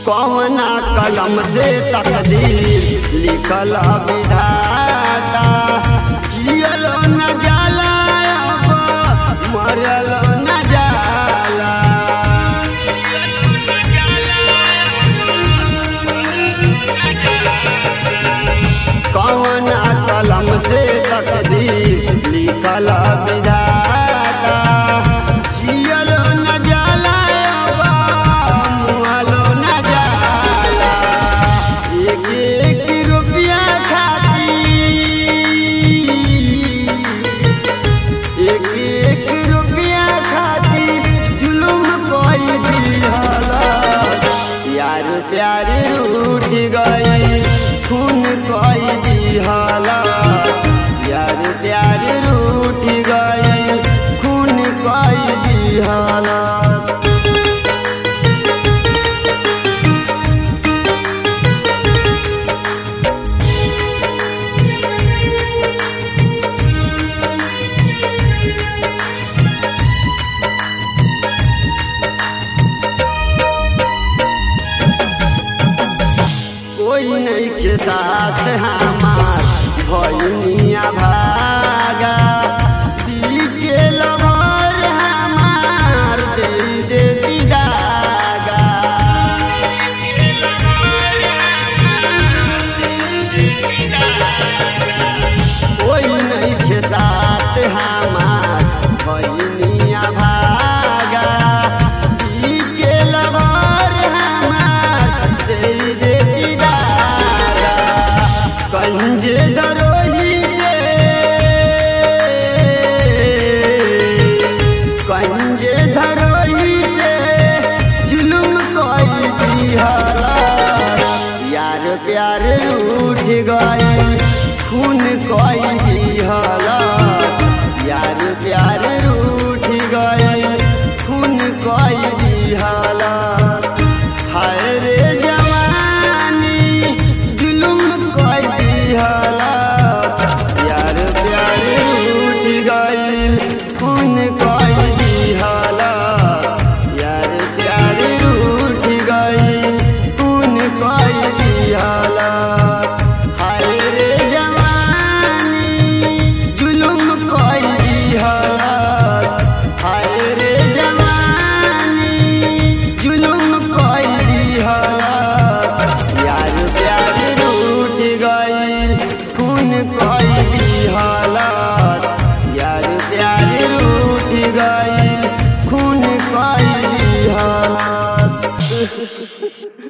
कौना कलम से तकदीर लिखल विधाता जियलो न जाला अब मरलो न जाला कौना कलम से तकदीर लिखल विधाता जियलो न जाला अब मुहलो न जाला एक एक रुपया खाती एक एक रुपया खाती जुलुम कोई दिहला यार प्यार रूठ गई खून कोई दिहला यार प्यार रूठ गई खून कोई दिहला कोई नहीं के साथ हमार भैनिया भागा पीछे लवर हमार दे देती दागा कोई नहीं के साथ हमार भैनिया भागा पीछे लवर हमार दे देती दागा कंजे दरोही से कंजे दरोही से जुलुम कोई दिहला यार प्यार रूठ गई खून कोई दिहला यार प्यार रूठ गई खून कोई दिहला हाय रे जवानी जुलुम कोई दिहला यार प्यार रूठ गई खून कोई दिहला यार प्यार रूठ गई खून कोई दिहला हाय रे जवानी जुलुम कोई दिहला हाय रे जवानी जुलुम कोई दिहला यार प्यार रूठ गई खून कोई दिहला यार प्यार रूठ गई खून कोई दिहला